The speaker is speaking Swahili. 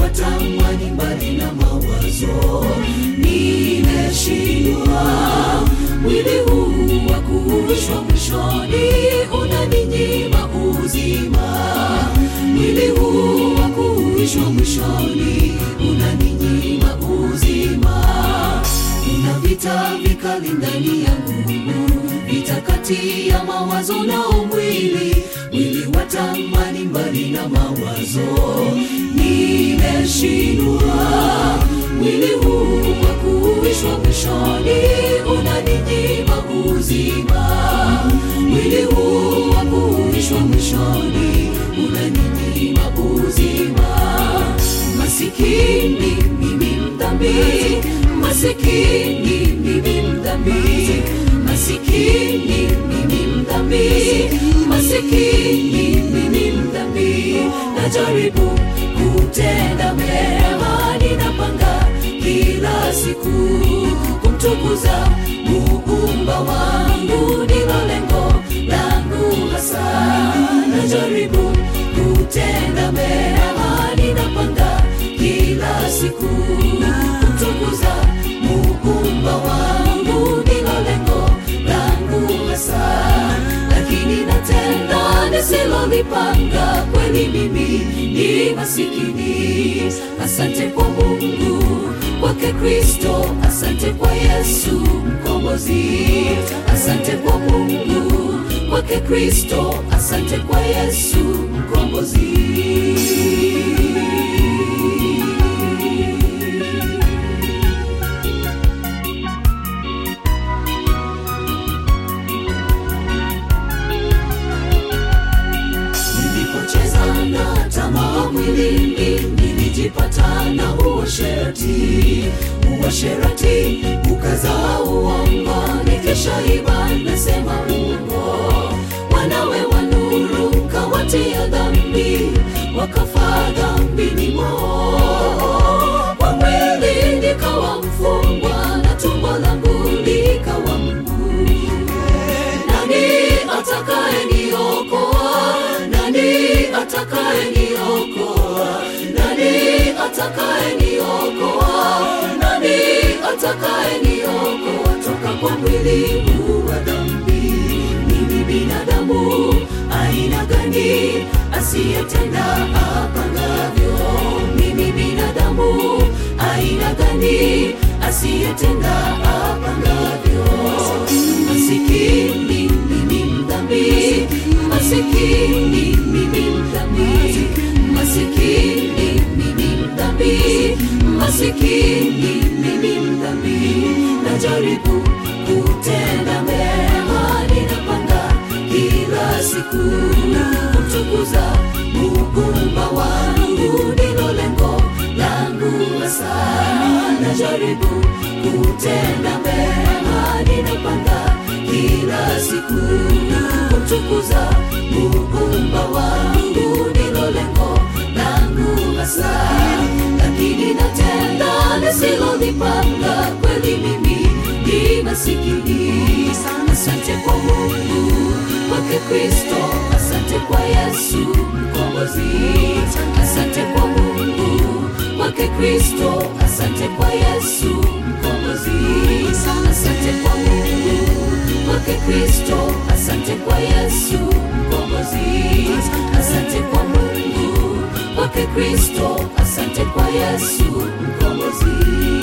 watamani mbali na mawazo nimeshindwa mwili huu wa kuishwa mwishoni unaninyima uzima mwili huu wa kuishwa mwishoni unaninyima uzima kuna vita vikali ndani yangu vita kati ya mawazo nao mwili mwili watamani mbali na mawazo nimeshindwa mwili huu wa kuishwa mwishoni unaninyima uzima mwili huu wa kuishwa mwishoni unaninyima uzima masikini mimi mdhambi masikini mimi mdhambi masikini mimi mdhambi masikini mimi mdhambi najaribu kutenda mema ninapanga kila siku kumtukuza muumba wangu ndilo lengo langu hasa najaribu kutenda mema ninapanga kila siku kumtukuza muumba wangu ndilo lengo langu hasa lakini natenda nisilolipanga kweli mimi ni masikini asante kwa mungu kwake kristo asante kwa yesu mkombozi asante kwa mungu kwake kristo asante kwa yesu mkombozi nilipocheza na tamaa mwilini nilijipata na uasherati uasherati ukazaa uongo nikishaiba nasema uongo wanawe wa nuru kawatia dhambi wakafa dhambini mwao kwa mwili nikawa mfungwa na tumbo langu likawa mguu nani atakaye niokoa nani atakaye niokoa nani atakaye niokoa nani atakaye niokoa toka kwa mwili huu wa dhambi mimi binadamu aina gani asiyetenda apangavyo mimi binadamu aina gani asiyetenda apangavyo masikini mimi mdhambi masikini mimi mdhambi masikini mimi mdhambi masikini mimi mdhambi najaribu kutenda mema ninapanga kila siku kumtukuza muumba wangu ndilo lengo langu hasa najaribu kutenda mema ninapanga kila siku kumtukuza muumba wangu ndilo lengo langu hasa lakini natenda nisilolipanga kweli mimi ni masikini asante kwa mungu kwake kristo asante kwa yesu mkombozi asante kwa mungu kwake kristo asante kwa yesu mkombozi asante kwa mungu kwake kristo asante kwa yesu mkombozi asante kwa mungu kwake kristo asante kwa yesu mkombozi